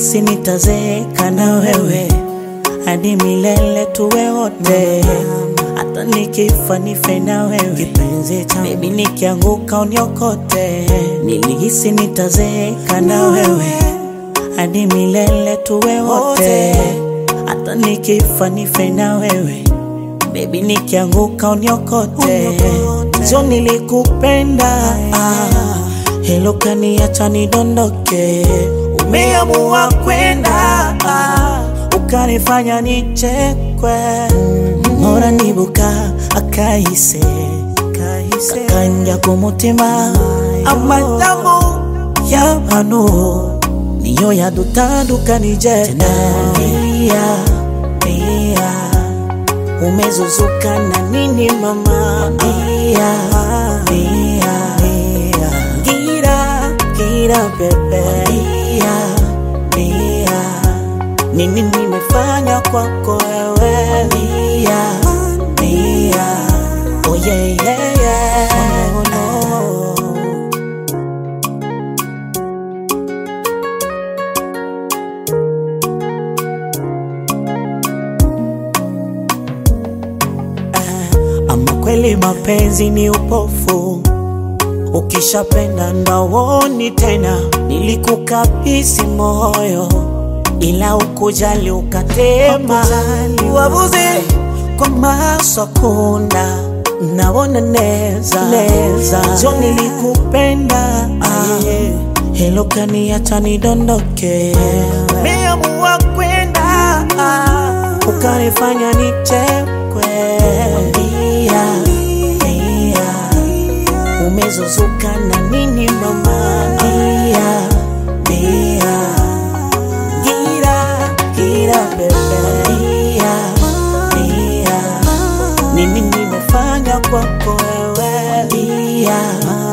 nilihisi nitazeeka na wewe hadi milele tuwe wote, hata nikifa nife na wewe kipenzi changu, baby nikianguka uniokote. Nilihisi nitazeeka na wewe hadi milele tuwe wote, hata nikifa nife na wewe baby nikianguka uniokote. Sio nilikupenda ah, hilo kaniacha nidondoke. Umeamua kwenda ah, ukanifanya nichekwe. Mora nibuka akahise kakanja kumutima amadamu y'abantu niyo yadutandukanije Lia, lia umezuzuka na nini mama Lia, lia, lia. gira gira bebe Lia, lia. nini nimefanya kwako wewe Lia, lia. oh yeah, yeah, yeah. Oh, no. Ama kweli mapenzi ni upofu, ukishapenda ndawoni tena. Nilikukabisi moyo, ila ukujali ukatema. Wabuze kwa masakunda naona neza neza, jo nilikupenda ah, hilo kaniacha nidondoke. Meamua kwenda ah, ukanifanya nichekwe. Lia, lia, umezuzuka na nini mama? Lia, lia, gira gira bebe. Lia, lia, nini nimefanya kwako wewe? Lia,